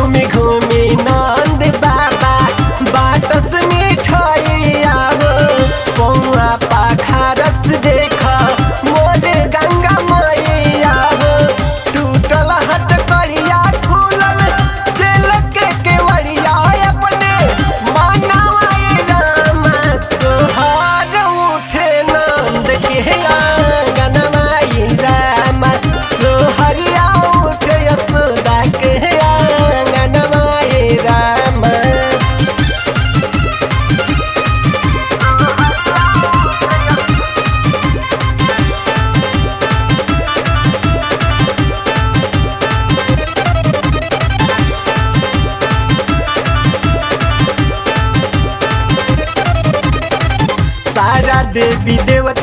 घूमी घूमी नंद बाबा बाटस मिठाइया हो पौआ पाखारस देख मोर गंगा मैया हो टूटल हट करिया खुलल जेल के केवड़िया अपने मानवाए रामा सोहार उठे नंद के आंगनवाई रामा सोहरिया उठे यशोदा के आंगनवाई रामा सारा देवी देवता